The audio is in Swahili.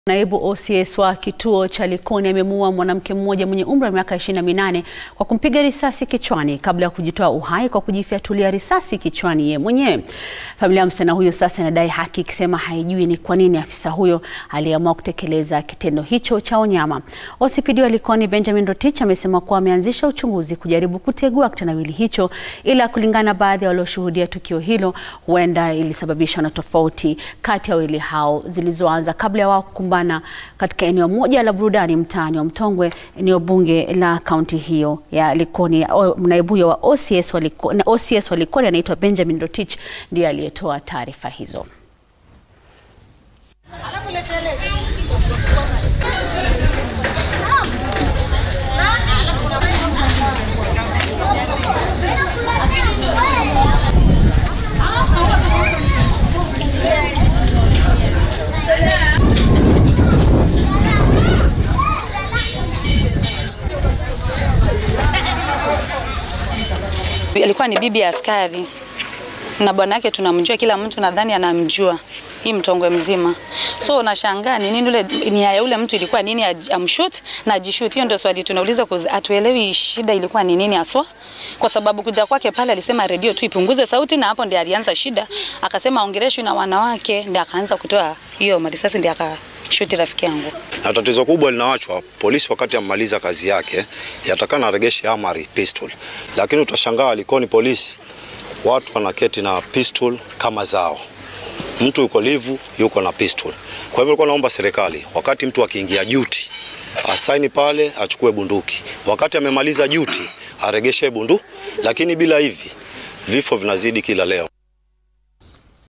Naibu OCS wa kituo cha Likoni amemuua mwanamke mmoja mwenye umri wa miaka 28 kwa kumpiga risasi kichwani kabla ya kujitoa uhai kwa kujifyatulia risasi kichwani yeye mwenyewe. Familia ya msichana huyo sasa inadai haki ikisema haijui ni kwa nini afisa huyo aliamua kutekeleza kitendo hicho cha unyama. OCPD wa Likoni Benjamin Rotich amesema kuwa ameanzisha uchunguzi kujaribu kutegua kitendawili hicho, ila kulingana na baadhi ya walioshuhudia tukio hilo, huenda ilisababishwa na tofauti kati ya wawili hao zilizoanza kabla ya wao kukumbana katika eneo moja la burudani mtaani wa Mtongwe, eneo bunge la kaunti hiyo ya Likoni. Naibu huyo wa OCS wa Likoni, OCS wa Likoni anaitwa Benjamin Rotich ndiye aliyetoa taarifa hizo. Alikuwa ni bibi ya askari na bwana yake tunamjua, kila mtu nadhani anamjua hii Mtongwe mzima. So unashangaa ni nini ule nia ya ule mtu ilikuwa nini, amshoot na ajishoot? Hiyo ndio swali tunauliza, hatuelewi shida ilikuwa ni nini haswa, kwa sababu kuja kwake pale alisema redio tu ipunguze sauti, na hapo ndiye alianza shida, akasema ongeleshwi na wanawake, ndiye akaanza kutoa hiyo marisasi, ndiye aka shuti rafiki yangu. Na tatizo kubwa linawachwa polisi wakati amaliza kazi yake, yatakana aregeshe amari pistol, lakini utashangaa Likoni polisi watu wanaketi na pistol kama zao. Mtu yuko livu yuko na pistol. Kwa hivyo nilikuwa naomba serikali wakati mtu akiingia duty asaini pale achukue bunduki, wakati amemaliza duty aregeshe bunduki, lakini bila hivi vifo vinazidi kila leo.